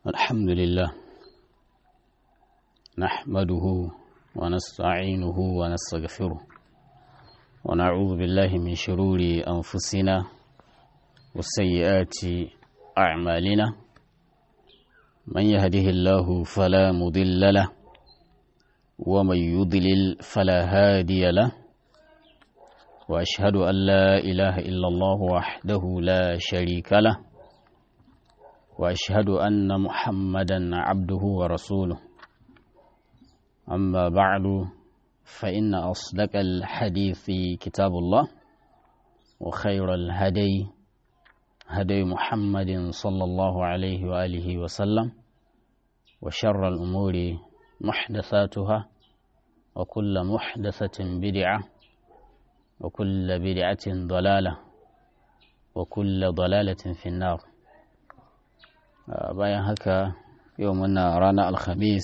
الحمد لله نحمده ونستعينه ونستغفره ونعوذ بالله من شرور أنفسنا وسيئات أعمالنا من يهده الله فلا مضل له ومن يضلل فلا هادي له وأشهد أن لا إله إلا الله وحده لا شريك له وأشهد أن محمدا عبده ورسوله أما بعد فإن أصدق الحديث كتاب الله وخير الهدي هدي محمد صلى الله عليه وآله وسلم وشر الأمور محدثاتها وكل محدثة بدعة وكل بدعة ضلالة وكل ضلالة في النار bayan haka yau muna ranar alhamis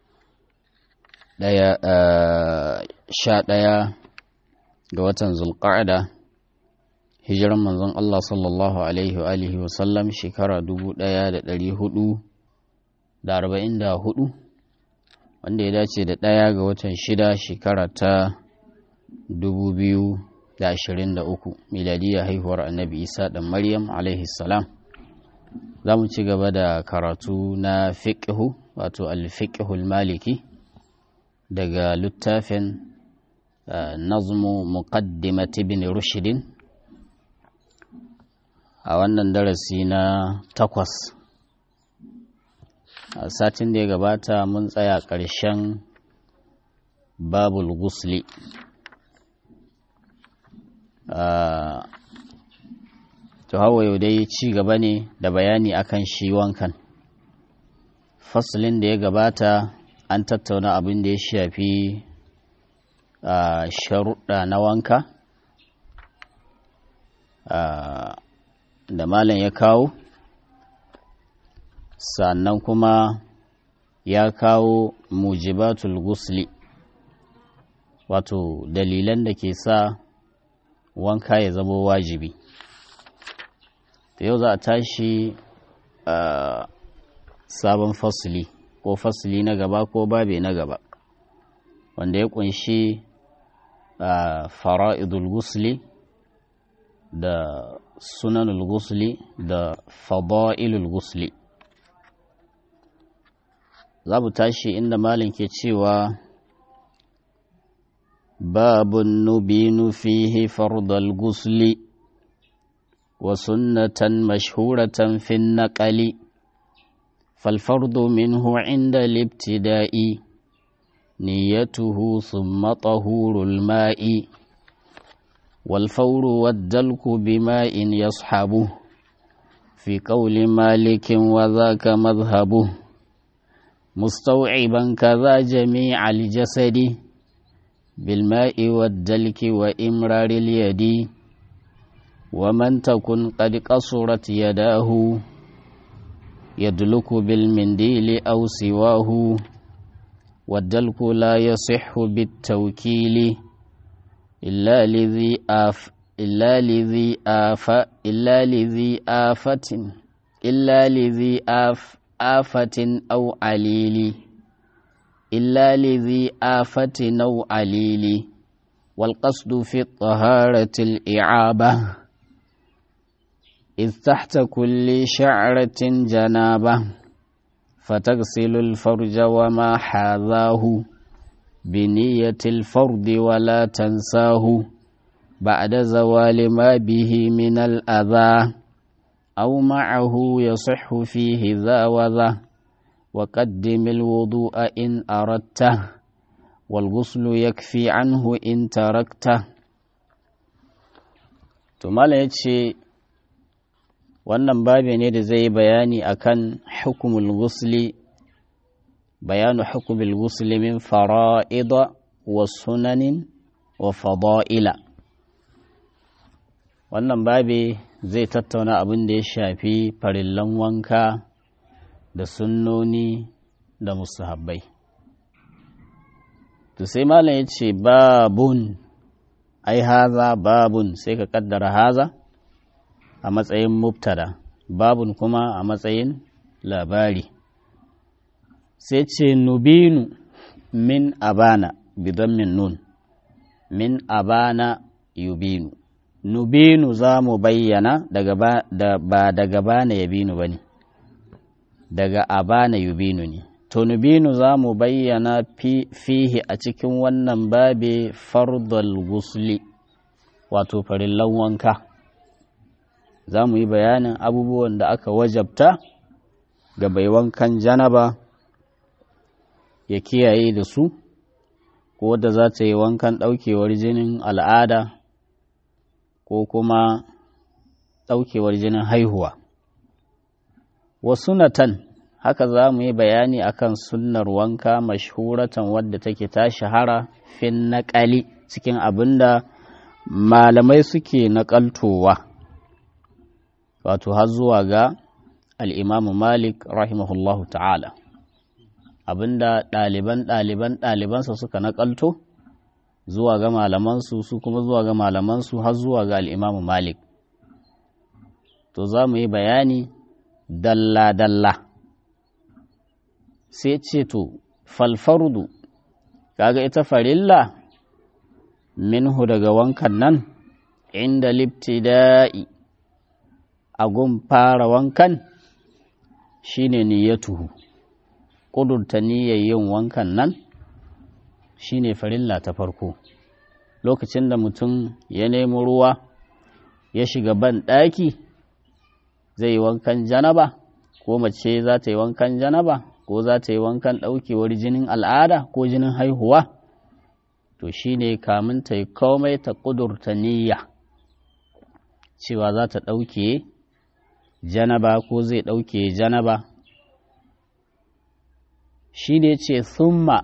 daya sha ɗaya ga watan zulƙa'ada hijiran manzon Allah sallallahu alaihi wa alihi wa sallam shekara dubu ɗaya da ɗari hudu da arba'in da hudu wanda ya dace da ɗaya ga watan shida shekara ta dubu biyu da ashirin da uku miladiyya haihuwar annabi isa ɗan maryam alaihi salam za mu ci gaba da karatu na fiƙihu wato alfiƙihul maliki daga littafin nazmu muqaddimat ibn rushidin a wannan darasi na takwas a satin da ya gabata mun tsaya ƙarshen babul gusli to hawa yau dai ci gaba ne da bayani akan shi wankan fasalin da ya gabata an tattauna abin da ya shafi sharuɗa na wanka da malam ya kawo sannan kuma ya kawo mujibatul gusli wato dalilan da ke sa wanka ya zama wajibi da yau za a tashi a sabon fasili ko fasili na gaba ko babe na gaba wanda ya kunshi a fara'idul gusli da sunanul gusli da fada'ilul gusli za mu tashi inda malin ke cewa babun nubinu fihi fardal gusli وسنة مشهورة في النقل فالفرض منه عند الابتداء نيته ثم طهور الماء والفور والدلك بماء يصحبه في قول مالك وذاك مذهبه مستوعبا كذا جميع الجسد بالماء والدلك وإمرار اليد ومن تكن قد قصرت يداه يدلك بالمنديل أو سواه والدلك لا يصح بالتوكيل إلا لذي آف إلا لذي آف إلا لذي آفة إلا لذي آف آفة أو عليل إلا لذي آفة أو عليل والقصد في الطهارة الإعابة إذ تحت كل شعرة جنابة فتغسل الفرج وما حاذاه بنية الفرد ولا تنساه بعد زوال ما به من الأذى أو معه يصح فيه ذا وذا وقدم الوضوء إن أردته والغسل يكفي عنه إن تركته ثم لا wannan babi ne da zai bayani akan hukumul gusli bayanu hukumul gusli min fara'ida wa sunanin wa fada'ila wannan babi zai tattauna abin da ya shafi farillan wanka da sunnoni da musahabbai to sai malam ya ce babun ai haza babun sai ka kaddara haza a matsayin mubtada babun kuma a matsayin labari sai ce nubinu min abana bidan min nun min abana yubinu nubinu za mu bayyana daga ba, da, ba daga bana yabinu ba ne daga abana yubinu ne to nubinu za mu bayyana fi, fihi a cikin wannan babe fardal gusli wato farillan wanka za mu yi bayanin abubuwan da aka wajabta ga bai wankan janaba ya kiyaye da su ko wadda za ta yi wankan ɗaukewar jinin al'ada ko kuma ɗaukewar jinin haihuwa wasu natan haka za mu yi bayani akan sunnar wanka mashhuratan wadda take ta shahara fin naƙali cikin abin da malamai suke naƙaltowa wato har zuwa ga al'imamu malik rahimahullahu ta'ala abinda ɗaliban ɗaliban ɗalibansa suka naƙalto zuwa ga malamansu su kuma zuwa ga malamansu har zuwa ga al'imamu malik to za mu yi bayani dalla-dalla sai ce to falfardu kaga ita farilla minhu daga wankan nan inda libtida'i a gun fara wankan shine niyyatuhu ƙudurta niyyar yin wankan nan shine farilla ta farko lokacin da mutum ya nemi ruwa ya shiga ban ɗaki zai yi wankan janaba ko mace za ta yi wankan janaba ko za ta yi wankan ɗaukewar jinin al'ada ko jinin haihuwa to shine kamun ta yi komai ta ƙudurta niyya cewa za ta ɗauke janaba ko zai ɗauke janaba shi ne ce summa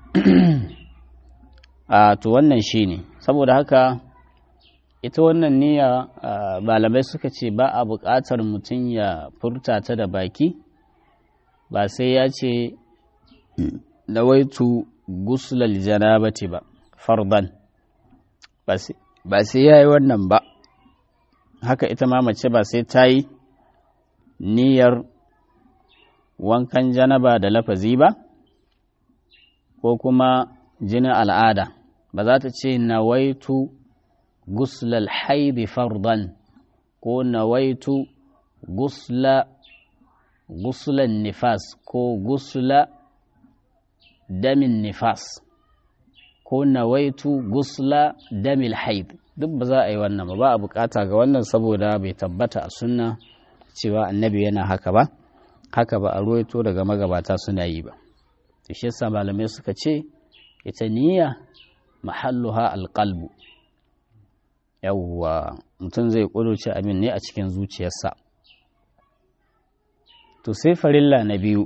a to wannan shi ne saboda haka ita wannan niyya malamai suka ce ba a buƙatar mutum ya furta ta da baki ba sai ya ce nawaitu guslal janabati ba fardan ba sai ya yi wannan ba haka ita ma mace ba sai ta yi niyyar wankan janaba da lafazi ba ko kuma jinin al'ada ba za ta ce nawaitu guslal haidi fardan ko nawaitu gusla guslan nifas ko gusla damin nifas ko nawaitu gusla damil haid duk ba za a yi wannan ba ba a bukata ga wannan saboda bai tabbata a sunna cewa annabi yana haka ba haka ba a ruwaito daga magabata suna yi ba to shi yasa malamai suka ce ita niyya mahalluha alqalbu yawwa mutum zai kudurce abin ne a cikin zuciyarsa to sai farilla na biyu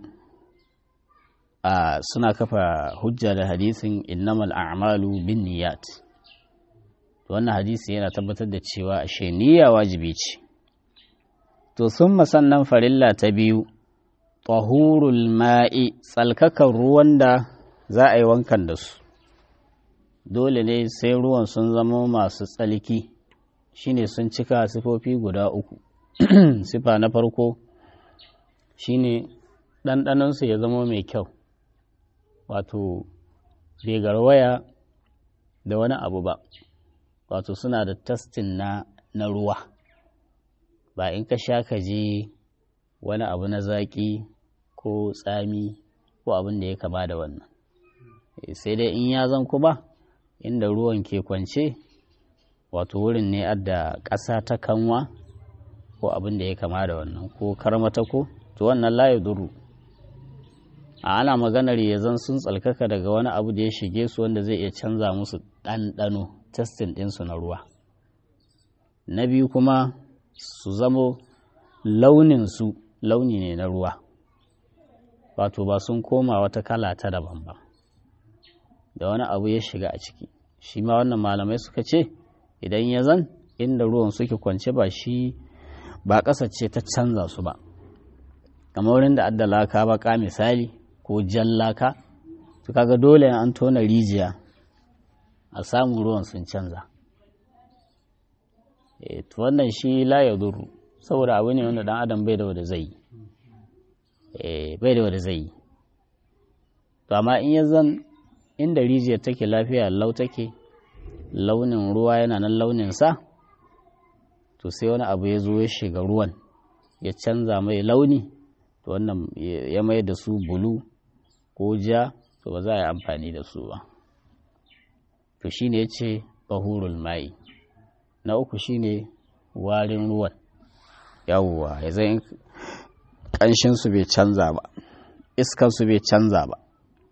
a suna kafa hujja da hadisin innamal a'malu bin niyyat wannan hadisi yana tabbatar da cewa ashe niyya wajibi ce to sun sannan farilla ta biyu tahurul ma'i tsalkakan ruwan da za a yi wankan da su dole ne sai ruwan sun zama masu tsalki shine sun cika sifofi guda uku sifa na farko shine ɗanɗanonsu ya zama mai kyau wato bai garwaya da wani abu ba wato suna da tastin na, na ruwa ba in ka sha ka je wani abu na zaƙi ko tsami ko abin da ya kama da wannan sai dai in ya zan ba inda ruwan ke kwance wato wurin ne adda ƙasa ta kanwa ko abin da ya kama da wannan ko karmata ko to wannan layi duru a ana maganar ya zan sun tsalkaka daga wani abu da ya shige su wanda zai iya canza musu ɗanɗano testin ɗinsu na ruwa na biyu kuma su zamo launinsu launi ne na ruwa wato ba sun koma wata kala ta daban ba da wani abu ya shiga a ciki shi ma wannan malamai suka ce idan ya zan inda ruwan suke kwance ba shi ba ƙasa ce ta canza su ba kamar wurin da adda laka baka misali ko jan laka to kaga dole an tona rijiya a samun ruwan sun canza e to wannan shi la ya duru saboda abu ne wanda dan adam bai da wanda zai yi bai da wanda zai yi to amma in ya zan inda rijiyar take lafiya lau take launin ruwa yana nan launin sa to sai wani abu ya zo ya shiga ruwan ya canza mai launi to wannan ya mai da su bulu ko ja to ba za a yi amfani da su ba to shine ya ce bahurul mai na uku shine warin ruwan yawwa ya zai ƙanshinsu bai canza ba iskansu bai canza ba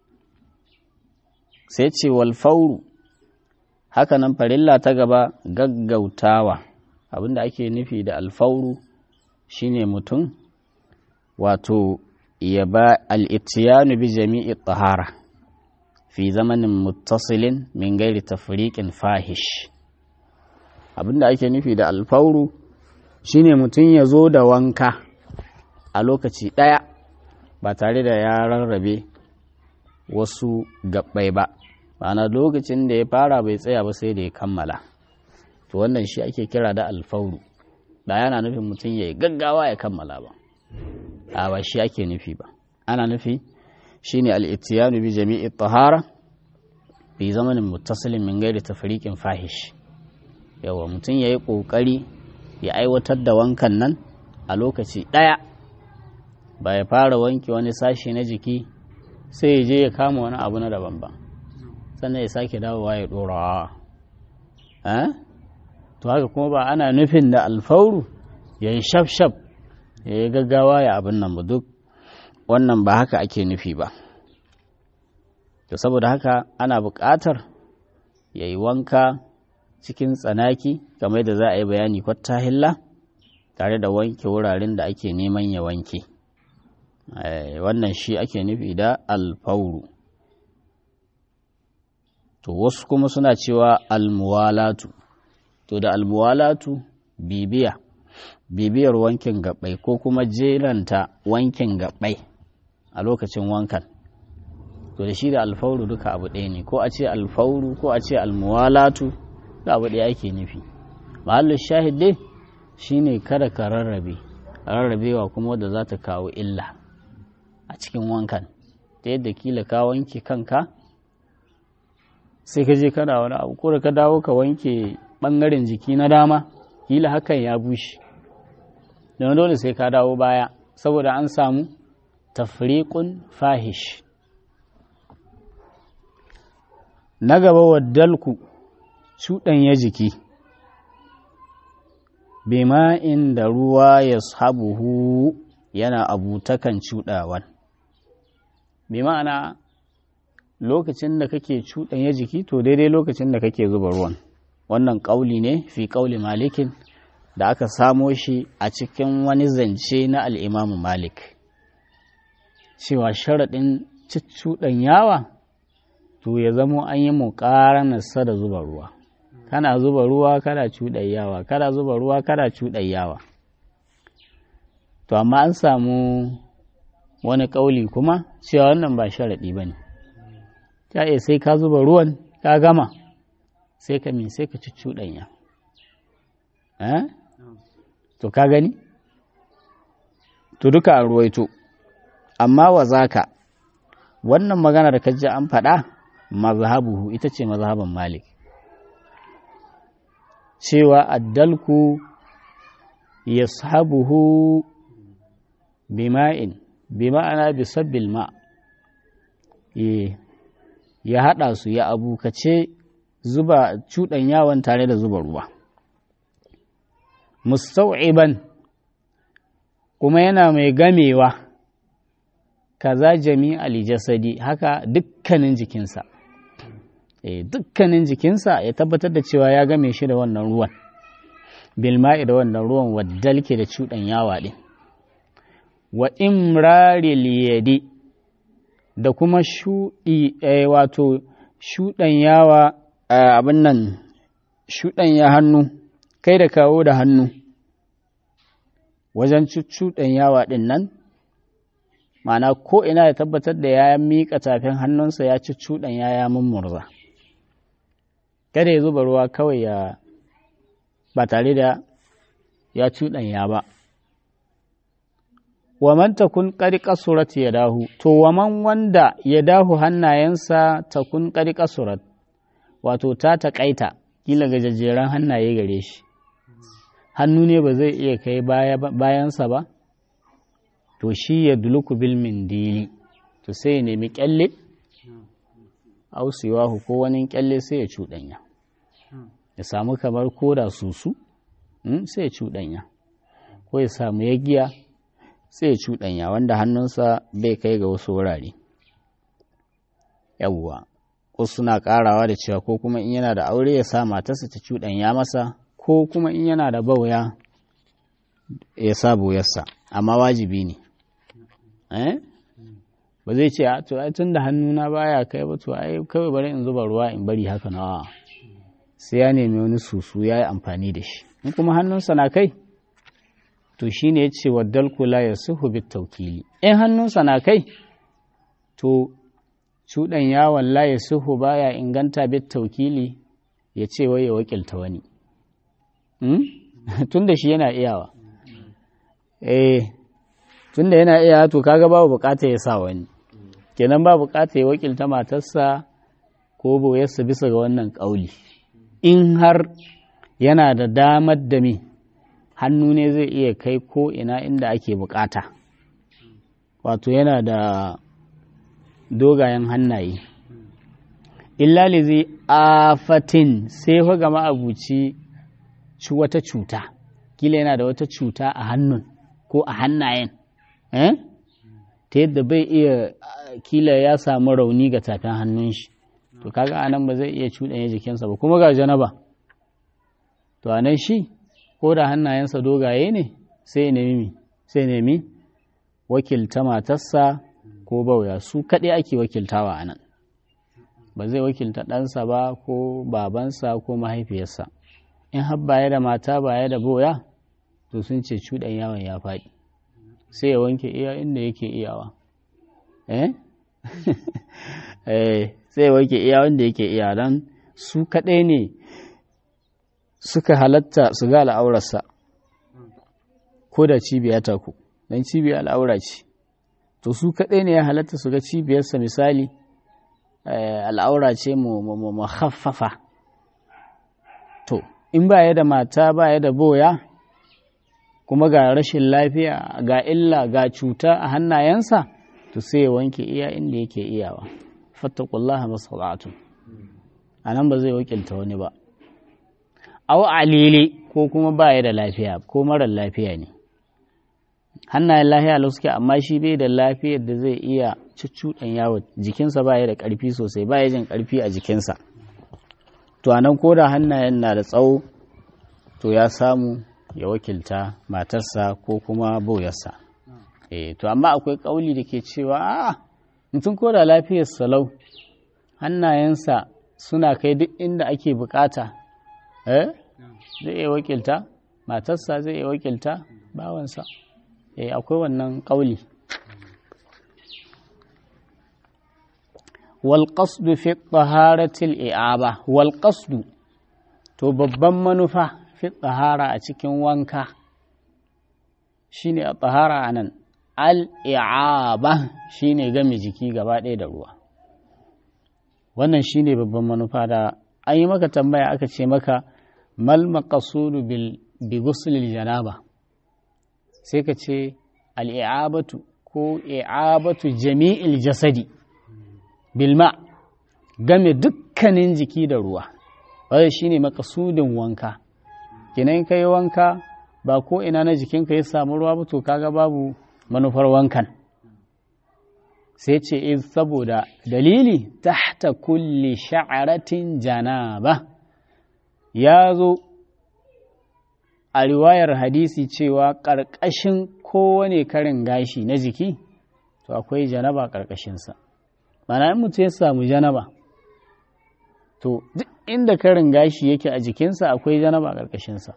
sai ce walfauru hakanan farilla ta gaba gaggautawa abinda ake nufi da alfauru shine mutum wato ya ba al'itiyanu bi jami'i tahara fi zamanin muttasilin min gairi tafriqin fahish abinda ake nufi da alfauru shine mutum ya zo da wanka a lokaci ɗaya ba tare da ya rarrabe wasu gabbai ba ma'ana lokacin da ya fara bai tsaya ba sai da ya kammala to wannan shi ake kira da alfauru da yana nufin mutum ya yi gaggawa ya kammala ba a ba shi ake nufi ba ana nufi shine al-ittiyanu bi jami'i tahara bi zamanin muttasilin min gairi tafriqin fahish yawa mutum yayi kokari ya aiwatar da wankan nan a lokaci daya ba ya fara wanke wani sashi na jiki sai ya je ya kama wani abu na daban ba sannan ya sake dawowa ya dora to haka kuma ba ana nufin da alfauru ya yi shaf-shaf ya yi gaggawa ya abin nan ba duk wannan ba haka ake nufi ba to saboda haka ana buƙatar ya yi wanka cikin tsanaki kamar da za a yi bayani kwatta hilla tare da wanke wuraren da ake neman ya wanke wannan shi ake nufi da alfauru to wasu kuma suna cewa almuwalatu to da almuwalatu bibiya bibiyar wankin gabai ko kuma jeranta wankin gabai a lokacin wankan to da shi da alfauru duka abu ɗaya ne ko a ce alfauru ko a ce almuwalatu da abu ɗaya ake nufi mahallin shahid dai shine kada ka rarrabe rarrabewa kuma wadda za ta kawo illa a cikin wankan ta yadda kila ka wanke kanka sai ka je kana wani abu ko da ka dawo ka wanke ɓangaren jiki na dama kila hakan ya bushe don dole sai ka dawo baya saboda an samu tafriqun fahish na gaba waddalku cuɗanya jiki bima'in da ruwa ya sabuhu yana abutakan cuɗawan bi ma'ana lokacin da kake cuɗanya jiki to daidai lokacin da kake zuba ruwan wannan ƙauli ne fi ƙauli malikin da aka samo shi a cikin wani zance na al'imamu malik cewa sharaɗin cuɗan yawa to ya zamo an yi muƙaranarsa da zuba ruwa kana zuba ruwa kana cuɗayyawa kana zuba ruwa kana cuɗayyawa to amma an samu wani ƙauli kuma cewa wannan ba sharaɗi ba ne ta iya sai ka zuba ruwan ka gama sai ka min sai ka ci cuɗanya to ka gani to duka a ruwaito amma wa zaka wannan magana da kaji an faɗa mazhabuhu ita ce mazhaban malik cewa addalku yashabuhu bima'in bima'ana bi sabbil ma ya haɗa su ya abukace zuba cuɗan yawon tare da zuba ruwa mustau'iban kuma yana mai gamewa kaza jami'al jasadi haka dukkanin jikinsa e, dukkanin jikinsa ya tabbatar da cewa ya game shi da wannan ruwan bilma'i da wannan ruwan waddalke da cuɗan yawa ɗin wa imrari liyadi da kuma shuɗi e, wato shuɗan yawa abin nan shuɗan ya hannu kai da kawo da hannu wajen cuɗan yawa ɗin nan ma'ana ko ina ya tabbatar da ya miƙa tafin hannunsa ya ci cuɗan ya ya mummurza kada ya zuba ruwa kawai ya ba tare da ya cuɗan ya ba wa man takun qad qasurat yadahu to wa man wanda yadahu hannayensa takun qad qasurat wato ta taƙaita kila gajejjeran hannaye gare shi hannu ne ba zai iya kai bayansa ba to shi ya duluku bil mindili to sai ya nemi kyalle ausiwahu ko wani kyalle sai ya cuɗanya ya samu kamar koda susu sai ya cuɗanya ko ya samu yagiya sai ya cuɗanya wanda hannunsa bai kai ga wasu wurare yawwa wasu suna karawa da cewa ko kuma in yana da aure ya sa matarsa ta cuɗanya masa ko kuma in yana da bauya ya sa buyarsa amma wajibi ne ba zai ce to ai tun da hannuna baya kai ba to ai kawai bari in zuba ruwa in bari haka na sai ya nemi wani susu ya yi amfani da shi in kuma hannunsa na kai to shine ya ce wa dalkula ya suhu bit taukili in hannunsa na kai to cuɗan yawon laye suhu baya inganta bit taukili ya ce wai ya wakilta wani tun da shi yana iyawa eh tun da yana iyawa to kaga babu bukata ya sa wani kenan ba bukata ya wakilta matarsa ko boyarsa bisa ga wannan ƙauli in har yana da damar da me hannu ne zai iya kai ko ina inda ake bukata wato yana da dogayen hannaye illa lizi afatin sai fa ga ma'abuci ci wata cuta kila yana da wata cuta a hannun ko a hannayen eh? ta yadda bai iya kila ya samu rauni ga tafin hannun shi to kaga anan ba zai iya cuɗanya jikinsa ba kuma ga janaba to anan shi ko da hannayensa dogaye ne sai nemi sai nemi wakilta matarsa ko bauya su kaɗai ake wakiltawa a nan ba zai wakilta ɗansa ba ko babansa ko mahaifiyarsa in har baya da mata baya da boya to sun ce cuɗan yawon ya faɗi sai ya wanke iya inda yake iyawa eh sai ya wanke iya wanda yake iya don su kaɗai ne suka halatta su ga al'aurarsa ko da cibiya ta ku don cibiya al'aura ce to su kaɗai ne ya halatta su ga cibiyarsa misali al'aura ce mu haffafa to in ba ya da mata ba ya da boya kuma ga rashin lafiya ga illa ga cuta a hannayensa to sai ya wanke iya inda yake iyawa fattakullaha masalatu a nan ba zai wakilta wani ba au alili ko kuma ba ya da lafiya ko marar lafiya ne hannayen lafiya lau suke amma shi bai da lafiyar da zai iya cuccuɗan yawo jikinsa ba ya da ƙarfi sosai ba ya jin ƙarfi a jikinsa to anan ko da hannayen na da tsawo to ya samu ya wakilta matarsa ko kuma boyarsa eh to amma akwai ƙauli da ke cewa a mutum ko da lafiyar salau hannayensa suna kai duk inda ake bukata eh zai iya wakilta matarsa zai iya wakilta bawansa eh akwai wannan ƙauli wal qasdu fi taharatil i'aba wal qasdu to babban manufa fi tahara a cikin wanka shine a tahara anan al i'aba shine game jiki gaba ɗaya da ruwa wannan shine babban manufa da an yi maka tambaya aka ce maka mal maqasudu bil bi ghuslil janaba sai ka ce al'i'abatu ko i'abatu jami'il jasadi bilma game dukkanin jiki da ruwa wadda shi ne makasudin wanka kinan ka yi wanka ba ko ina na jikinka ya samu ruwa ba to kaga babu manufar wankan sai ce in saboda dalili tahta kulli sha'aratin janaba ya zo a riwayar hadisi cewa ƙarƙashin kowane karin gashi na jiki to akwai janaba ƙarƙashinsa mana in mutum ya samu janaba to duk inda karin gashi yake a jikinsa akwai janaba ƙarƙashinsa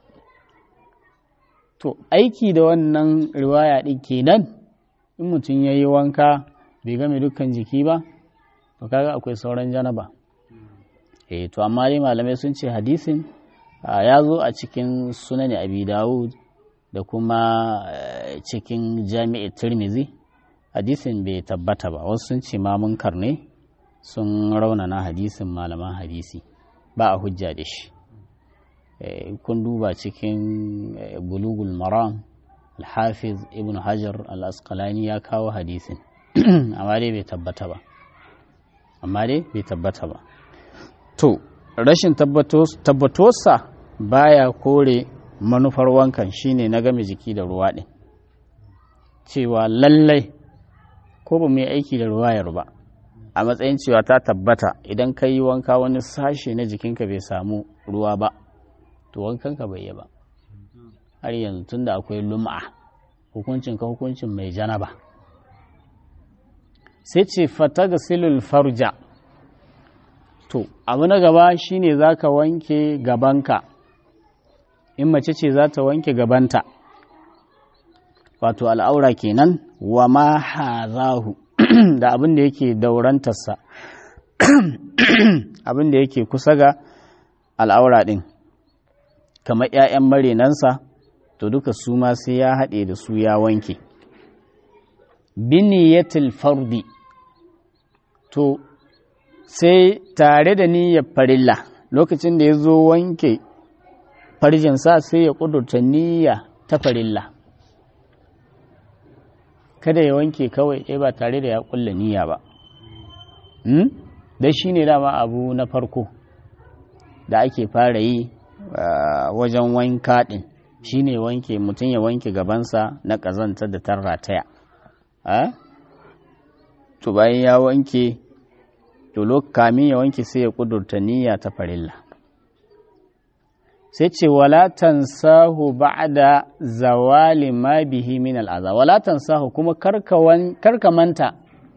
to aiki da wannan riwaya ɗin kenan in mutum ya yi wanka bai game dukkan jiki ba to kaga akwai sauran janaba eh to amma dai malamai sun ce hadisin ya zo a cikin sunan abi dawud da kuma cikin jami'i tirmizi hadisin bai tabbata ba wasu sun ce ma munkar ne sun raunana hadisin malaman hadisi ba a hujja da shi kun duba cikin bulugul maram alhafiz ibn hajar al-asqalani ya kawo hadisin amma dai bai tabbata ba amma dai bai tabbata ba to rashin tabbatuwarsa baya kore manufar wankan shine na game jiki da ruwa ɗin cewa lallai ko ba mu yi aiki da ruwayar ba a matsayin cewa ta tabbata idan ka yi wanka wani sashe na jikinka bai samu ruwa ba to wankanka bai yi ba har yanzu tunda akwai lum'a hukuncin ka hukuncin mai janaba sai ce fataga silul farja to abu na gaba shine za ka wanke gabanka in mace ce za ta wanke gabanta wato al'aura kenan wa ma hazahu da abin da yake daurantarsa abin da yake kusa ga al'aura ɗin kamar ‘ya'yan marenansa to duka su ma sai ya haɗe da su ya wanke biniyatil fardi to sai tare da niyyar farilla lokacin da ya zo wanke farjinsa sai ya ƙudurta niyya ta farilla kada ya wanke kawai ɗaya ba tare da ya ƙulla niyya ba da shi ne dama abu na farko da ake fara yi wajen wanka ɗin shi ne wanke mutum ya wanke gabansa na ƙazantar da ta rataya to bayan ya wanke to kamin ya wanke sai ya ƙudurta niyya ta farilla sai ce wala tansahu ba'da zawali ma bihi min al'aza wala tansahu kuma karka manta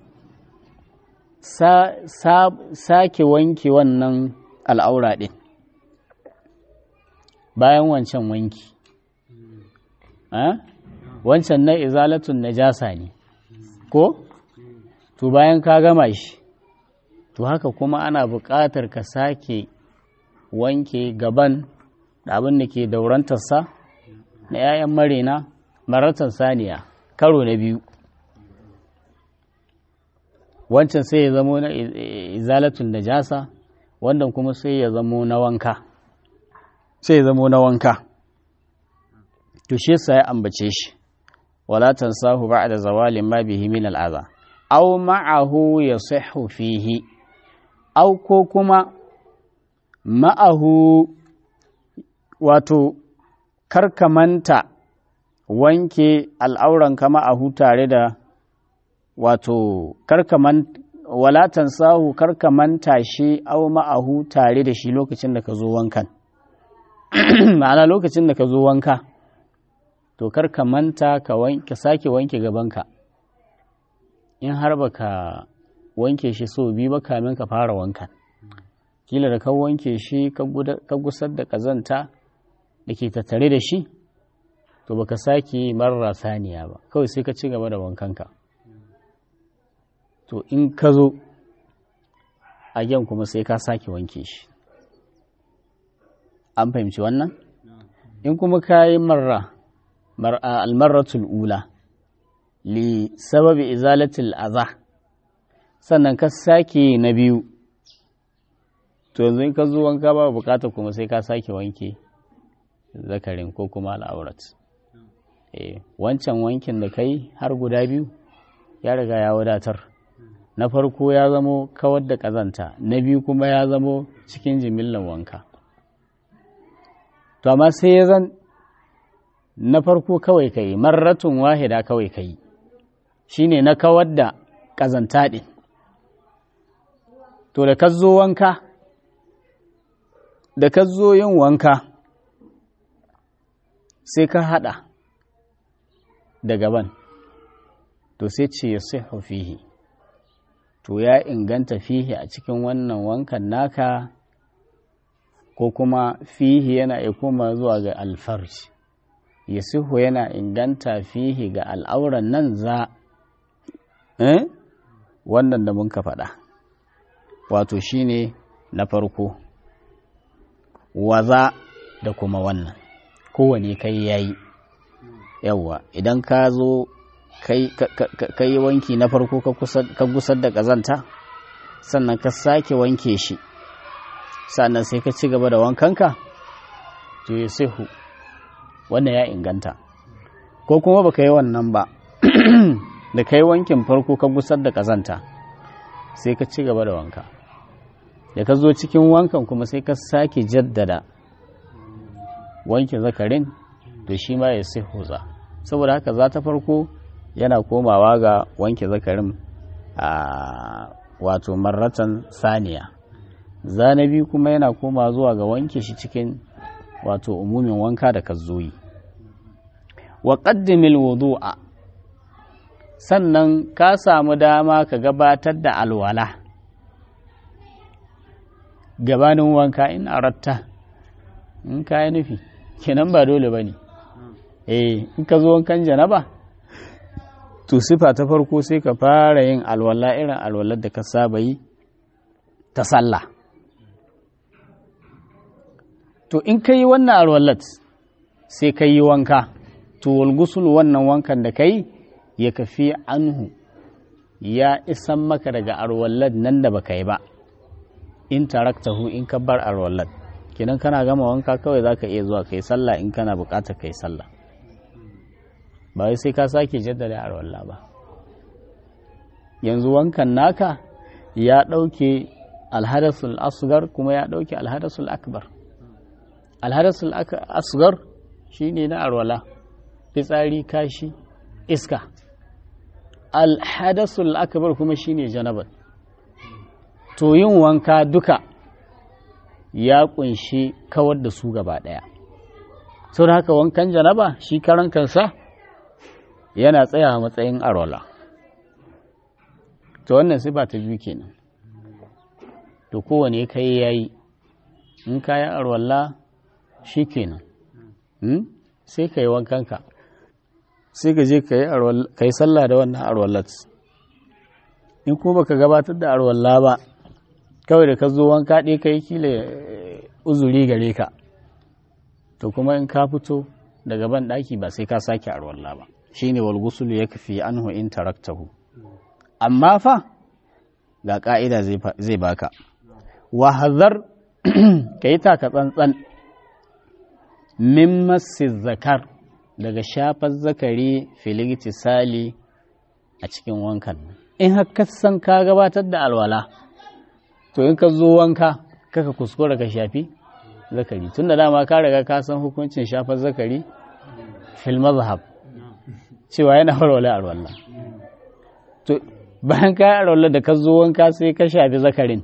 sake wanke wannan al'aura ɗin bayan wancan wanki wancan na izalatun najasa ne ko to bayan ka gama shi to haka kuma ana buƙatar ka sake wanke gaban da abin da ke daurantarsa na 'ya'yan marina maratan saniya karo na biyu wancan sai ya zamo na izalatun najasa wannan kuma sai ya zamo na wanka sai ya zamo na wanka to shi yasa ya ambace shi wala tansahu ba'da zawali ma bihi min al'aza aw ma'ahu yasihhu fihi aw ko kuma ma'ahu wato karkamanta wanke al'auran kama a tare da wato karkaman walatan sahu karkamanta shi au ma'ahu tare da shi lokacin da ka zo wankan ma'ana lokacin da ka zo wanka to karkamanta ka wanke sake wanke gabanka in har baka wanke shi so biyu ba kamin ka fara wankan kila da ka wanke shi ka gusar da kazanta da ke tattare da shi to baka sake marar saniya ba kawai sai ka ci gaba da wankanka to in ka zo a yan kuma sai ka sake wanke shi an fahimci wannan in kuma ka yi marra almarratul ula li sababi izalatul aza sannan ka sake na biyu to yanzu in ka zo wanka ba bukata kuma sai ka sake wanke zakarin ko kuma al'aurat wancan wankin da kai har guda biyu ya riga ya wadatar na farko ya zamo kawar da ƙazanta na biyu kuma ya zamo cikin jimillan wanka to amma sai ya zan na farko kawai kai marratun wahida kawai kai shine na kawar da ƙazanta ɗin to da ka zo wanka da ka zo yin wanka sai ka haɗa da gaban to sai ce ya sai fihi to ya inganta fihi a cikin wannan wankan naka ko kuma fihi yana ya koma zuwa ga alfarji ya sihu yana inganta fihi ga al'auran nan za eh? wannan da mun ka faɗa wato shine na farko waza da kuma wannan kowane kai yayi yawwa idan ka zo ka yi wanki na farko ka gusar da ƙazanta sannan ka sake wanke shi sannan sai ka ci gaba da wankanka to ya sihu wannan ya inganta ko kuma baka yi wannan ba da ka yi wankin farko ka gusar da ƙazanta sai ka ci gaba da wanka da ka zo cikin wankan kuma sai ka sake jaddada wanke zakarin to shi ma ya sai huza saboda haka za ta farko yana komawa ga wanke zakarin a wato marratan saniya zanabi kuma yana koma zuwa ga wanke shi cikin wato umumin wanka da kazzoyi wa qaddimil wudu'a sannan ka samu dama ka gabatar da alwala gabanin wanka in aratta in ka yi nufi kenan ba dole ba ne eh in ka zo wankan janaba to sifa ta farko sai ka fara yin alwala irin alwalar da ka saba yi ta sallah to in ka yi wannan alwalat sai ka yi wanka to walgusul wannan wankan da ka yi ya kafi anhu ya isan maka daga alwalat nan da baka yi ba in taraktahu in ka bar alwalat kenan kana gama wanka kawai za ka iya zuwa kai sallah in kana bukatar kai sallah ba wai sai ka sake jaddada alwallah ba yanzu wankan naka ya ɗauke alhadasul asgar kuma ya ɗauke alhadasul akbar alhadasul asgar shine na alwala fitsari kashi iska alhadasul akbar kuma shine janabat to yin wanka duka ya kunshi kawar da su gaba ɗaya sau da haka wankan janaba shi karan kansa yana tsaya a matsayin arola to wannan sifa ta biyu kenan to kowane kai yayi in ka yi arwalla shi kenan sai ka yi wankanka sai ka je ka yi sallah da wannan arwallat in kuma baka gabatar da arwalla ba kawai da ka zo wanka ɗaya ka yi kila uzuri gare ka to kuma in ka fito daga ban ɗaki ba sai ka sake arwalla ba shine wal ghusl yakfi anhu in taraktahu amma fa ga ka'ida zai baka wa hadhar kai taka tsantsan min massi zakar daga shafar zakari filigiti sali a cikin wankan in haka san ka gabatar da alwala to in ka zo wanka kaka kuskura ka shafi zakari tunda dama ka riga ka san hukuncin shafar zakari fil mazhab cewa yana warware a ruwan to bayan ka yi arwallar da ka zo wanka sai ka shafi zakarin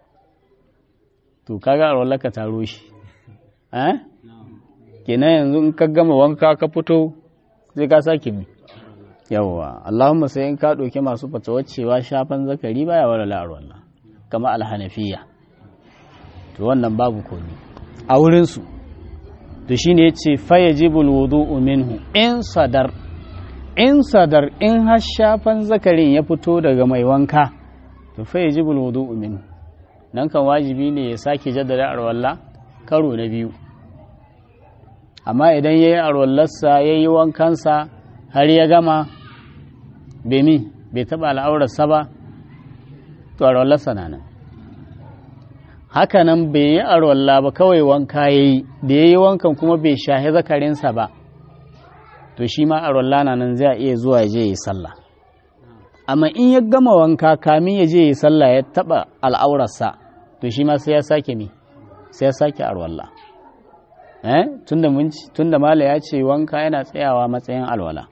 to kaga arwallar ka taro shi eh kenan yanzu in ka gama wanka ka fito sai ka sake bi yawwa Allahumma sai in ka ɗauki masu fatawar cewa shafan zakari baya warware a ruwan kama alhanafiya to wannan babu komi a wurinsu to shine yace fayajibul wudu'u minhu in sadar in sadar in har shafan zakarin ya fito daga mai wanka to fa yajibul wudu'u min nan kan wajibi ne ya sake jaddada arwalla karo na biyu amma idan yayi arwallarsa yayi wankansa har ya gama bai mi bai taba al'aurarsa ba to arwallarsa na nan haka nan bai yi arwalla ba kawai wanka yayi da yayi wankan kuma bai shahi zakarinsa ba to shi ma a na nan zai iya zuwa ya je yi sallah amma in ya gama wanka kamin ya je yi sallah ya taba al'aurarsa to shi ma sai ya sake mi sai ya sake arwalla eh tunda mun tunda mala ya ce wanka yana tsayawa matsayin alwala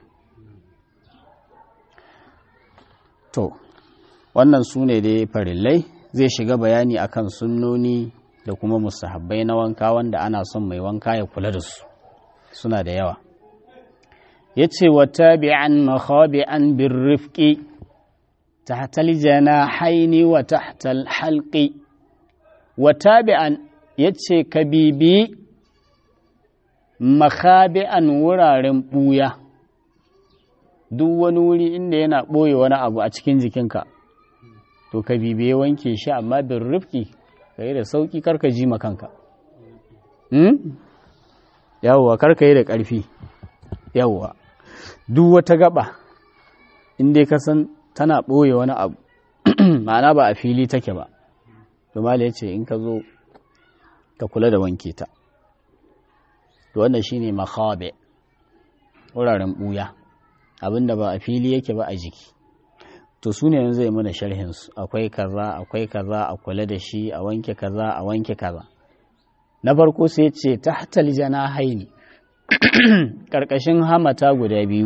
to wannan su ne dai farillai zai shiga bayani akan sunnoni da kuma musahabbai na wanka wanda ana son mai wanka ya kula da su suna da yawa ya ce wa tabi'an makhabi'an bin rifƙi tahtal janahaini wa tahtal halqi wa tabi'an ya ce ka bibi makhabi'an wuraren ɓuya duk wani wuri inda yana ɓoye wani abu a cikin jikinka to ka bibiye wanke shi amma bin rifƙi ka yi da sauƙi karka ji makanka yawwa karka yi da ƙarfi yawwa duk wata gaba inda ka san tana ɓoye wani abu ma'ana ba a fili take ba domala ya ce in ka zo ka kula da wanke ta to wannan shine makhabe wuraren ɓuya abinda ba a fili yake ba a jiki to su ne yanzu zai mana sharhinsu akwai kaza akwai kaza a kula da shi a wanke kaza a wanke kaza na farko sai ce tahtal janahaini ƙarƙashin hamata guda biyu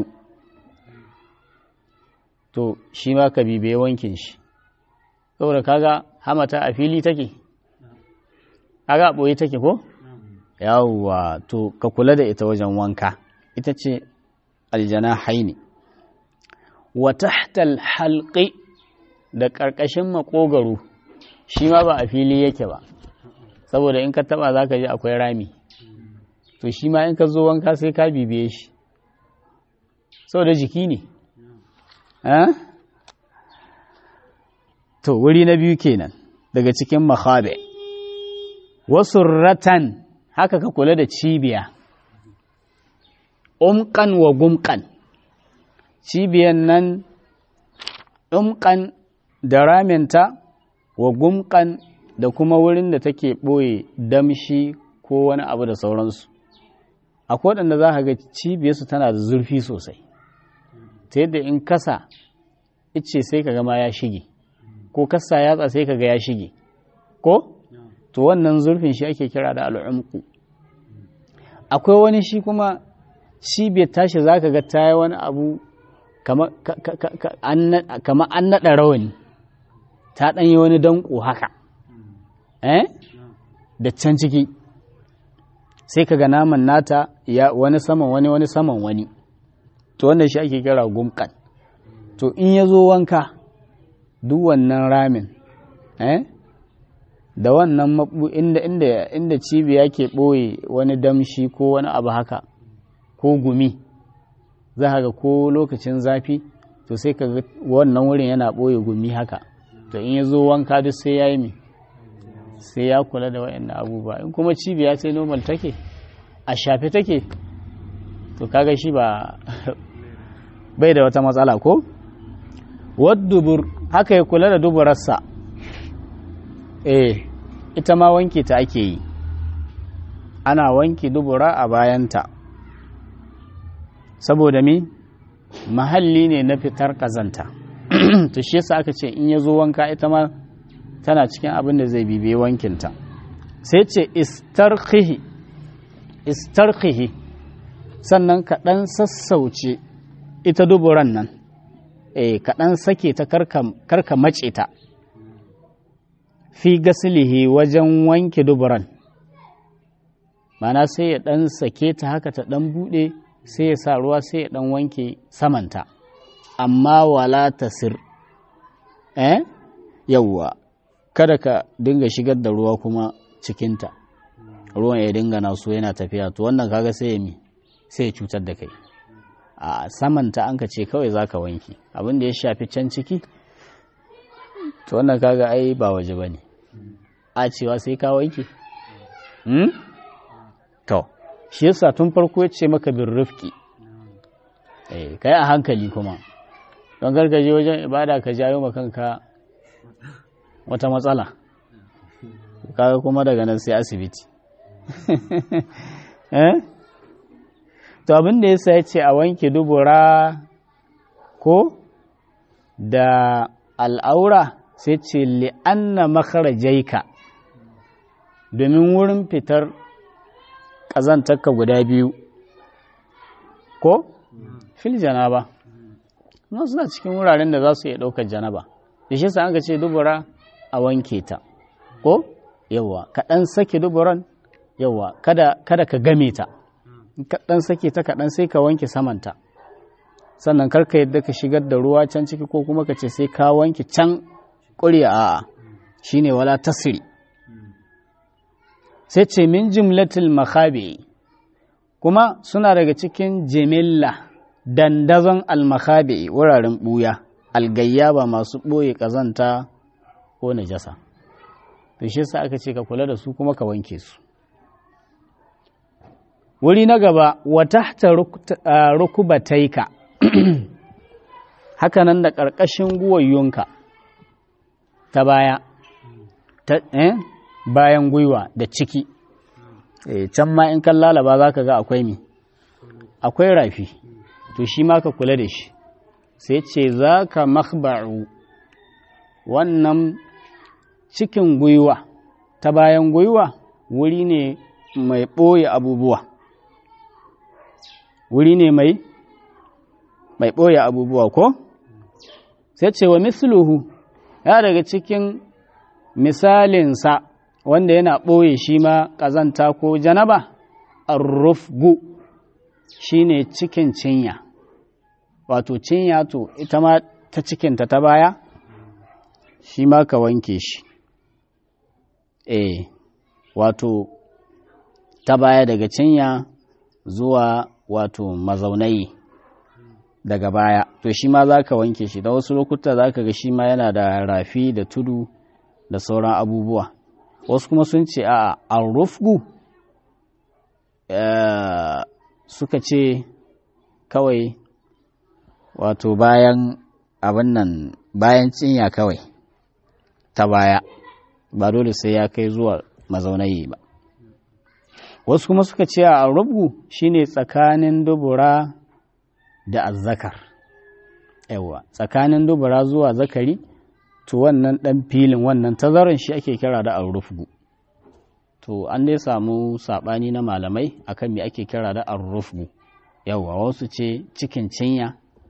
to shi ma ka bibiye wankin shi saboda kaga hamata a fili take kaga ɓoye take ko yawwa to ka kula da ita wajen wanka ita ce aljana haini wa tahtal halqi da ƙarƙashin maƙogaro shi ma ba a fili yake ba saboda in ka taba za ka ji akwai rami to shi ma in ka zo wanka sai ka bibiye shi saboda jiki ne to wuri na biyu kenan daga cikin makhabe wasu ratan haka ka kula da cibiya umkan wa gumkan cibiyan nan umkan da raminta wa gumkan da kuma wurin da take ɓoye damshi ko wani abu da sauransu akwai waɗanda za ka ga cibiyarsu tana da zurfi sosai ta yadda in kasa ice sai ka gama ya shige ko kasa yatsa sai ka ga ya shige ko to wannan zurfin shi ake kira da al'umku akwai wani shi kuma cibiyar tashi za ka ga ta yi wani abu kama an naɗa rawani ta ɗanyi wani danko haka eh da can ciki sai ka ga naman nata ya wani saman wani wani saman wani to wannan shi ake kira gumkan to in ya zo wanka duk wannan ramin eh da wannan mabu inda inda inda cibiya ke ɓoye wani damshi ko wani abu haka ko gumi za ka ga ko lokacin zafi to sai ka ga wannan wurin yana ɓoye gumi haka to in ya zo wanka duk sai ya yi mi sai ya kula da waɗannan abubuwa in kuma cibiya sai normal take a shafe take to kaga shi ba bai da wata matsala ko waddubur haka ya kula da duburarsa eh ita ma wanke ta ake yi ana wanke dubura a bayanta saboda mi mahalli ne na fitar kazanta to shi yasa aka ce in ya zo wanka ita ma tana cikin abin da zai bibiye wankinta sai ce istarkihi istarkihi sannan kaɗan sassauce ita duburan nan eh kaɗan sake ta karka mace ta fi gasilihi wajen wanke duburan mana sai ya ɗan sake ta haka ta ɗan buɗe sai ya sa ruwa sai ya ɗan wanke samanta amma wala tasir eh yawwa kada ka dinga shigar da ruwa kuma cikinta ruwan ya dinga naso yana tafiya to wannan kaga sai ya mi sai ya cutar da kai a samanta an ka ce kawai za ka wanki abin da ya shafi can ciki to wannan kaga ai ba waje ba ne a cewa sai ka wanki to shi yasa tun farko ya ce maka bin rufki eh kai a hankali kuma don gargaje wajen ibada ka jayo ma kanka wata matsala kaga kuma daga nan sai asibiti eh to abin da yasa ya ce a wanke dubura ko da al'aura sai ce li'anna makarajaika domin wurin fitar ƙazantarka guda biyu ko fil janaba nan suna cikin wuraren da za su iya ɗaukar janaba da shi sa an ce dubura a wanke ta ko yawa kaɗan sake duburan yawa kada, kada ka game ta kaɗan sake ta kaɗan sai ka wanke samanta sannan karka yadda ka shigar da ruwa can ciki ko kuma ka ce sai ka wanke can ƙuri'a a'a shine wala tasiri sai ce min jimlatil makhabi kuma suna daga cikin jimilla dandazon almakhabi wuraren ɓuya algayyaba masu ɓoye ƙazanta ko najasa to shi yasa aka ce ka kula da su kuma ka wanke su wuri na gaba wa tahta rukubataika haka nan da ƙarƙashin guwayyunka ta baya ta eh? bayan gwiwa da ciki eh, can ma in kan lalaba za ka ga akwai mi akwai rafi to shi ma ka kula da shi sai ce za ka makba'u wannan cikin gwiwa ta bayan gwiwa wuri ne mai ɓoye abubuwa wuri ne mai mai ɓoye abubuwa ko sai ce wa misluhu ya daga cikin misalinsa wanda yana ɓoye shi ma ƙazanta ko janaba arrufgu shi ne cikin cinya wato cinya to ita ma ta cikinta ta baya shi ma ka wanke shi eh wato ta baya daga cinya zuwa wato mazaunai daga baya to shi ma za ka wanke shi da wasu lokuta za ka ga shi ma yana da rafi da tudu da sauran abubuwa wasu kuma sun ce a arrufgu suka ce kawai wato bayan abin nan bayan cinya kawai ta baya ba dole sai ya kai zuwa mazaunayi ba wasu kuma suka ce a arrufgu shine tsakanin dubura da azzakar yawa tsakanin dubura zuwa zakari to wannan ɗan filin wannan tazaran shi ake kira da arrufgu to an dai samu saɓani na malamai akan me ake kira da arrufgu yawa wasu ce cikin cinya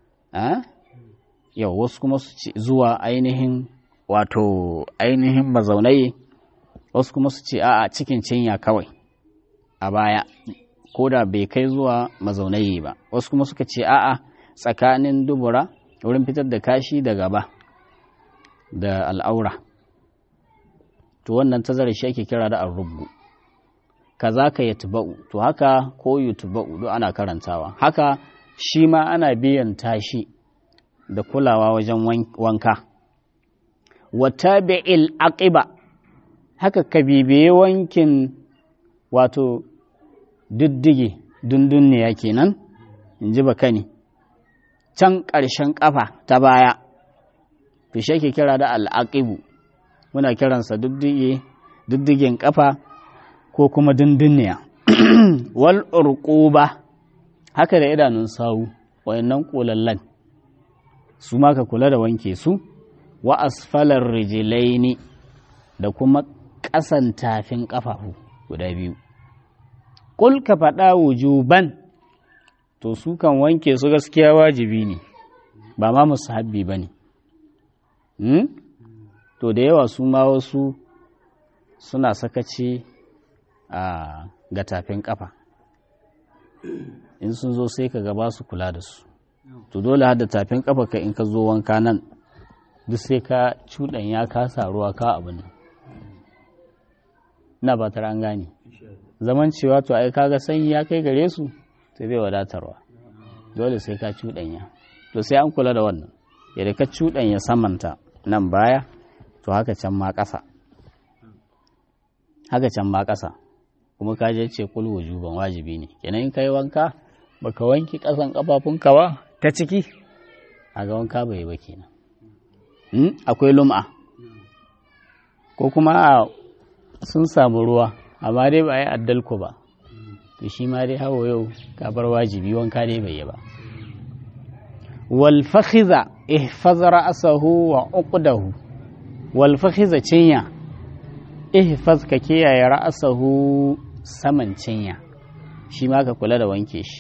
yau wasu kuma su ce zuwa ainihin wato ainihin mazaunai wasu kuma su ce a'a cikin cinya kawai a baya ko da bai kai zuwa mazaunai ba wasu kuma suka ce a'a tsakanin dubura wurin fitar da kashi da gaba da al'aura to wannan tazarar shi ake kira da arrubu kaza ka yatba'u to haka ko yutba'u duk ana karantawa haka shi ma ana biyan tashi da kulawa wajen wanka wa tabi'il aqiba haka ka bibiye wankin wato diddige dundunniya kenan in ji bakani can ƙarshen ƙafa ta baya to shi ake kira da al'aqibu muna kiransa diddigen ƙafa ko kuma dundunniya wal urquba haka da idanun sawu wayannan kolallan su ma ka kula da wanke su wa asfalar rijilaini da kuma ƙasan tafin ƙafafu guda biyu Kul ka faɗa wujuban, to su kan wanke su gaskiya wajibi ne, ba ma musu habbi ba ne. Hmm? To da yawa su ma wasu suna sakaci a ga tafin ƙafa. In sun zo sai ka gaba su kula da su. To dole hada tafin ƙafa ka in ka zo wanka nan, duk sai ka cuɗan ya kasa ruwa ka abu nan. Ina ba an gane. zaman cewa to ai kaga sanyi ya kai gare su sai zai wadatarwa dole sai ka cuɗanya to sai an kula da wannan yadda ka cuɗanya samanta nan baya to haka can ma ƙasa haka can ma ƙasa kuma ka je ce kul wujuban wajibi ne kenan in kai wanka baka wanki ƙasan ƙafafunka ba ta ciki ga wanka bai ba kenan akwai lum'a ko kuma sun samu ruwa amma dai ba a yi addalku ba to shi ma dai hawa yau kabar wajibi wanka dai bai yi ba wal fakhiza ihfaz ra'sahu wa uqdahu wal fakhiza cinya ihfaz ka kiyaye ra'sahu saman cinya shi ma ka kula da wanke shi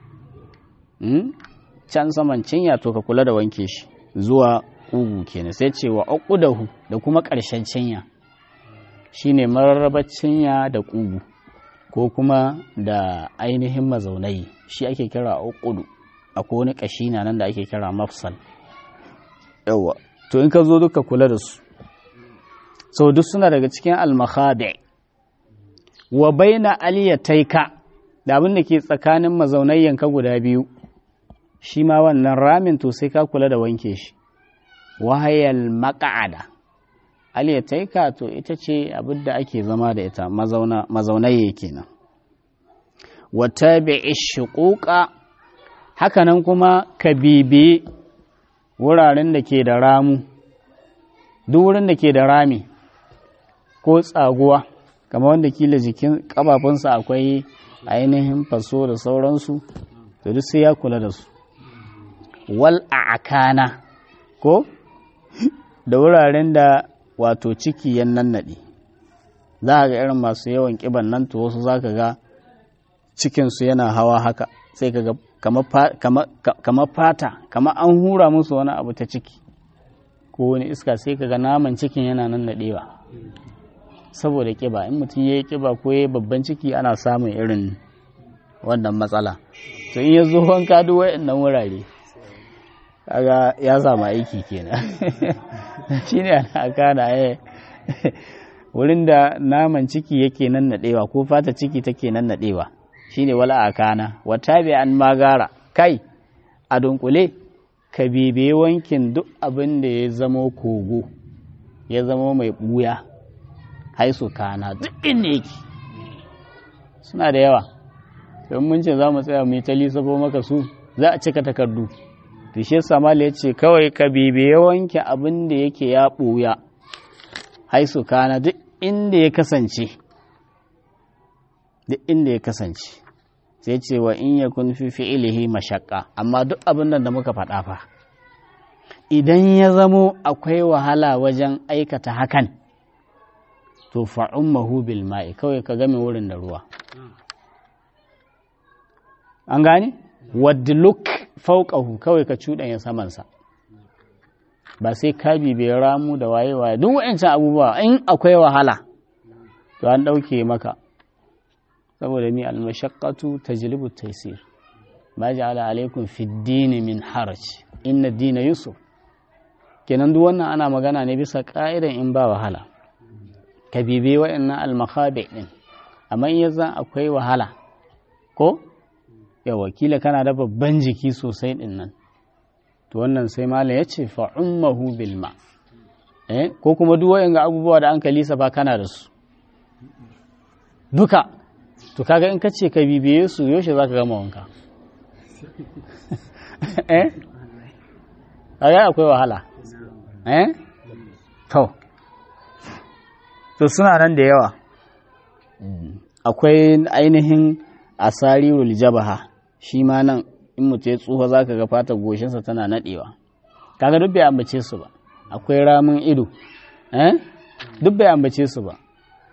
can saman cinya to ka kula da wanke shi zuwa ugu kenan sai ce wa uqdahu da kuma ƙarshen cinya shine mararrabar cinya da ƙugu ko kuma da ainihin mazaunai shi ake kira uqudu akwai wani ƙashi na nan da ake kira mafsal yawa to in ka zo duka kula da su sau duk suna daga cikin almakhadi wa baina aliyataika da abin da ke tsakanin mazaunayyanka guda biyu shi ma wannan ramin to sai ka kula da wanke shi wahayal maka'ada aliyataika to ita ce abin da ake zama da ita mazaunaye kenan wa tabi'i shuquqa hakanan kuma ka bibiyi wuraren da ke da ramu duk wurin da ke da rami ko tsaguwa kamar wanda kila jikin kafafunsa akwai ainihin faso da sauransu to duk sai ya kula da su wal a'akana ko da wuraren da wato ciki ya nannaɗe za a ga irin masu yawan ƙiban nan to wasu za ka ga cikinsu yana hawa haka sai ka ga kamar fata kamar an hura musu wani abu ta ciki ko wani iska sai ka ga naman cikin yana nannaɗewa saboda ƙiba in mutum ya yi ƙiba ko ya yi babban ciki ana samun irin wannan matsala to in ya zo wanka duk wa'annan wurare kaga ya samu aiki kenan shi ne ana kana ya wurin da naman ciki yake nan naɗewa ko fata ciki take nan naɗewa shi ne wala akana wata bi an magara kai a dunkule ka bebe wankin duk abin da ya zamo kogo ya zamo mai ɓuya haisu kana duk inda yake suna da yawa don mun ce za mu tsaya mu yi ta lissafo maka su za a cika takardu to shi samali ya ce kawai ka bibiye wanke abin da yake ya ɓuya haisu kana duk inda ya kasance duk inda ya kasance sai ce wa in ya kun fi fi'ilihi mashakka amma duk abin da muka faɗa fa idan ya zamo akwai wahala wajen aikata hakan to fa'ummahu bil ma'i kawai ka game wurin da ruwa an gane wadluk fauƙahu kawai ka cuɗanya samansa ba sai ka bibe ramu da waye waye duk wa'ancan abubuwa in akwai wahala to an ɗauke maka saboda ni almashaqqatu tajlibu taysir ma ja'ala alaikum fi dini min haraj inna dina yusuf kenan duk wannan ana magana ne bisa ka'idan in ba wahala ka bibe wa'annan almakhabi din amma in yanzu akwai wahala ko ya wakila kana da babban jiki sosai din nan to wannan sai malam ya ce fa'ummahu bil ma eh ko kuma duk wayan abubuwa da an kalisa ba kana da su duka to kaga in ka ce ka bibiye su yaushe zaka gama wanka eh kaga akwai wahala eh to to suna nan da yawa akwai ainihin asarirul jabaha shi ma nan in mutu ya tsufa za ka ga fatar goshinsa tana naɗewa kaga duk bai ambace su ba akwai ramin ido eh duk bai ambace su ba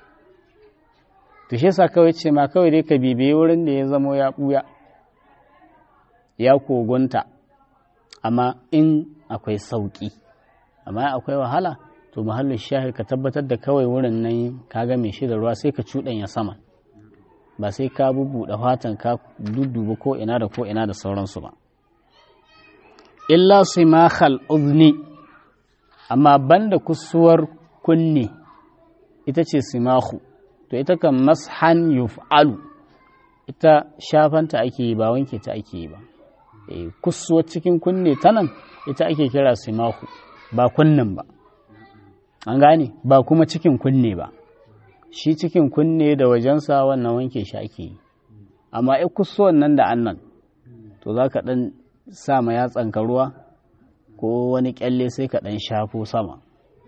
to shi yasa kawai ce ma kawai dai ka bibiye wurin da ya zamo ya buya ya kogunta amma in akwai sauki amma akwai wahala to mahallin shahir ka tabbatar da kawai wurin nan ka ga mai shi da ruwa sai ka cuɗanya sama ba sai ka bubuɗe fatan ka dudduba ko ina da ko ina da sauransu ba illa simakhal uzni amma banda kusuwar kunne ita ce simahu to ita kan mashan yuf'alu ita shafanta ake yi ba wanke ta ake yi ba kusuwar cikin kunne ta nan ita ake kira simahu ba kunnen ba an gane ba kuma cikin kunne ba shi cikin kunne da wajensa wannan wanke shi ake yi amma ai kusuwan nan da annan to za ka ɗan sa ma yatsanka ruwa ko wani kyalle sai ka ɗan shafo sama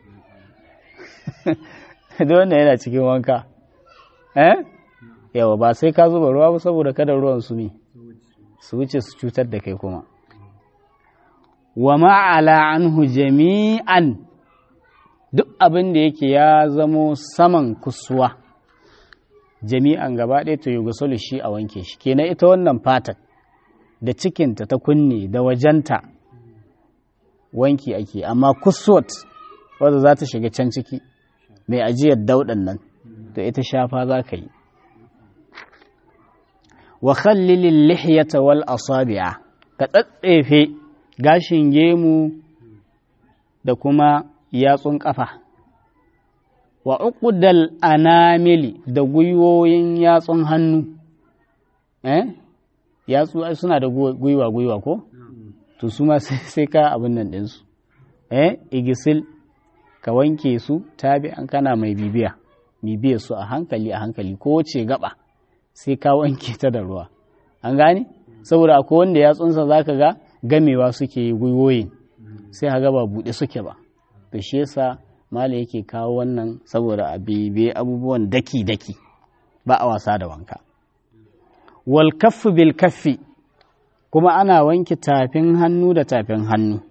da wannan yana cikin wanka eh yawa ba sai ka zuba ruwa ba saboda kada ruwan su ne su wuce su cutar da kai kuma wa ma'ala anhu jami'an duk abin da yake ya zamo saman kusuwa jami'an gaba ɗaya to yi gusulu shi a wanke shi kenan ita wannan fatar da cikinta ta kunne da wajenta wanki ake amma kusuwat wadda za ta shiga can ciki mai ajiyar dauɗan nan to ita shafa za ka yi wa khallilil lihyata wal asabi'a ka tsatsefe gashin gemu da kuma yatsun ƙafa wa uqdal anamili da gwiwoyin yatsun hannu eh yatsu suna da gwiwa gwiwa ko to su ma sai ka abin nan ɗinsu eh igisil ka wanke su tabi an kana mai bibiya bibiya su a hankali a hankali ko ce gaba sai ka wanke ta da ruwa an gane saboda akwai wanda yatsunsa za ka ga gamewa suke yi gwiwoyin sai haga ba buɗe suke ba da shi yasa mala yake kawo wannan saboda a bibe abubuwan daki-daki ba a wasa da wanka wal kaffi bil kaffi kuma ana wanke tafin hannu da tafin hannu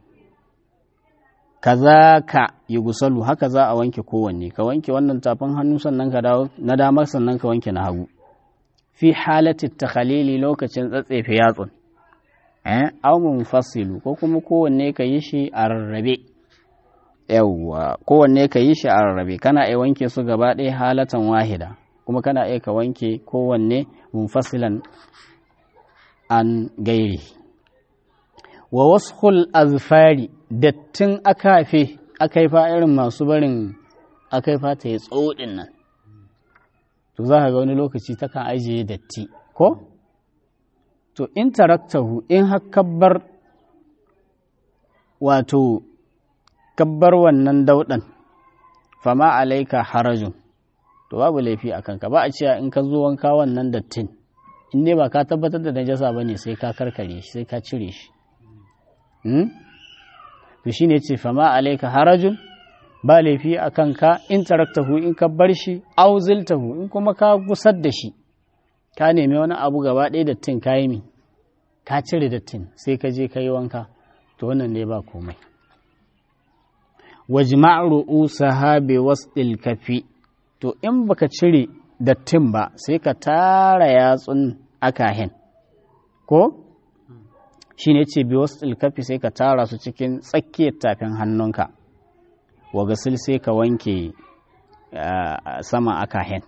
kaza ka yi gusalu haka za a wanke kowanne ka wanke wannan tafin hannu sannan ka dawo na damar sannan ka wanke na hagu fi halatti takhalili lokacin tsatsefe yatsun eh aw munfasilu ko kuma kowanne ka yi shi a rarrabe yawwa kowanne ka yi shi a rarrabe kana iya wanke su gaba ɗaya halatan wahida kuma kana iya ka wanke kowanne munfasilan an gairi wa washul azfari dattin akafe akaifa irin masu barin akaifa ta yi tsodin nan to za ka ga wani lokaci takan ajiye datti ko to in taraktahu in har kabbar wato kabbar wannan daudan fama alaika harajun to babu laifi a kanka ba a cewa in ka zo wanka wannan dattin in dai ba ka tabbatar da najasa ba ne sai ka karkare shi sai ka cire shi to shine ce fama alaika harajun ba laifi a kanka in taraktahu in ka bar shi auziltahu in kuma ka gusar da shi ka nemi wani abu gaba ɗaya dattin ka yi mi ka cire dattin sai ka je ka yi wanka to wannan ne ba komai wajma' ru'usaha bi wasdil kafi to in baka cire dattin ba sai ka tara yatsun akahin ko shine ce bi wasdil kafi sai ka tara su cikin tsakiyar tafin hannunka wa gasil sai ka wanke sama akahin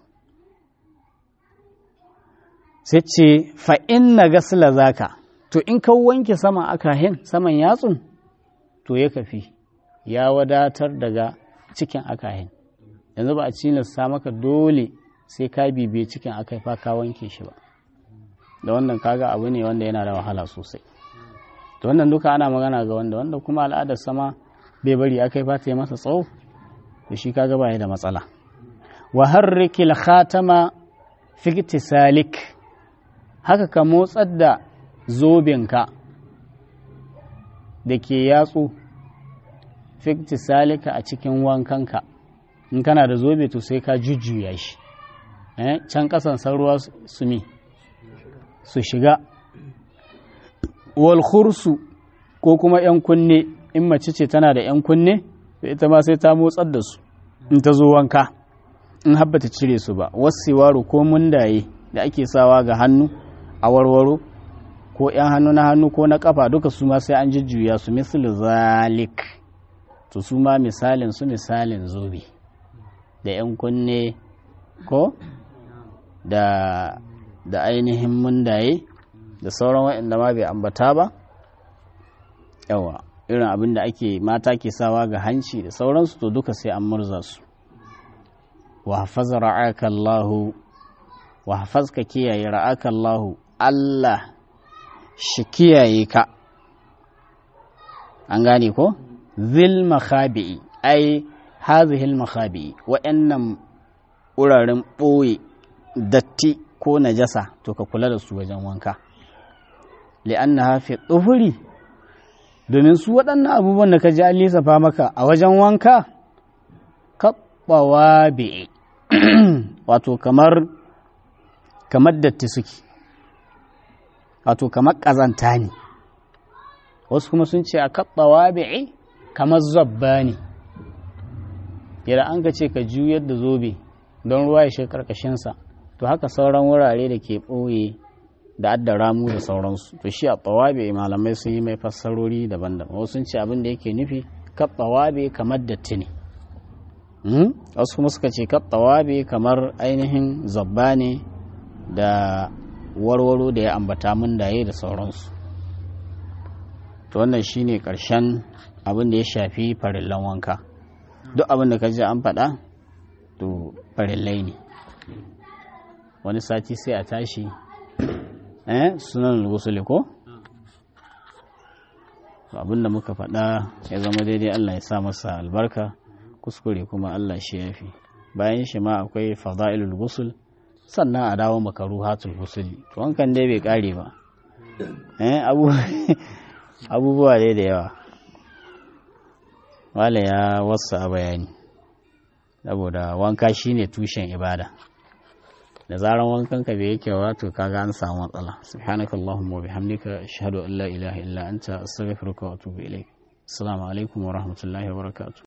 sai ce fa'in na gasila zaka to in ka wanke sama akahin saman yatsun to ya kafi ya wadatar daga cikin akahin yanzu ba a cilasta maka dole sai ka bibiye cikin akai fa ka wanke shi ba da wannan kaga abu ne wanda yana da wahala sosai to wannan duka ana magana ga wanda wanda kuma al'adar sama bai bari akai fa ta yi masa tsawo to shi kaga ba da matsala wa harrikil khatama fi salik haka ka motsar da zobinka da ke yatsu fikti salika a cikin wankanka in kana da zobe to sai ka jujjuya shi can kasan ruwa su mi su shiga walhursu ko kuma 'yan kunne in mace ce tana da 'yan kunne to ita ma sai ta motsar da su in ta zo wanka in habbata cire su ba wasu waro ko mundaye da ake sawa ga hannu a warwaro ko 'yan hannu na hannu ko na kafa duka su ma sai an jujjuya su misali zalik to su ma misalin su misalin zobe da 'yan kunne ko da da ainihin mundaye da sauran waɗanda ma bai ambata ba yawa irin abin da ake mata ke sawa ga hanci da sauransu to duka sai an murza su wa hafaza ra'aka Allahu wa hafazka kiyaye ra'aka Allahu Allah shi kiyaye ka an gane ko zil makhabi'i ai hazihil makhabi'i wa'annan wuraren ɓoye datti ko najasa to ka kula da su wajen wanka li'anna hafi tsufuri domin su waɗannan abubuwan da ka ji an lissafa maka a wajen wanka kaɓawa bi'i wato kamar kamar datti suke wato kamar ƙazanta ne wasu kuma sun ce a kaɓawa bi'i kamar zabba ne yadda an ka ce ka juyar da zobe don ruwa ya shi ƙarƙashinsa to haka sauran wurare da ke ɓoye da adda ramu da sauransu to shi a ɓawabe malamai sun yi mai fassarori daban-daban wasu sun ce abin da yake nufi ka ɓawabe kamar datti ne wasu kuma suka ce ka ɓawabe kamar ainihin zabba ne da warwaro da ya ambata mun daye da sauransu to wannan shine ƙarshen abin da ya shafi farillan wanka duk abin da ka ji an faɗa to farillai ne wani sati sai a tashi eh sunan rusuli ko abinda muka faɗa ya zama daidai Allah ya sa masa albarka kuskure kuma Allah shi yafi bayan shi ma akwai fada'ilul gusul sannan a dawo makaruhatul husuli to wankan dai bai kare ba abubuwa dai da yawa wale ya wasu a bayani saboda wanka shine tushen ibada da zaran wankan ka bai yake wato kaga an samu matsala subhanaka allahumma wa bihamdika ashhadu an la ilaha illa anta astaghfiruka wa atubu ilaik assalamu alaikum wa rahmatullahi wa barakatuh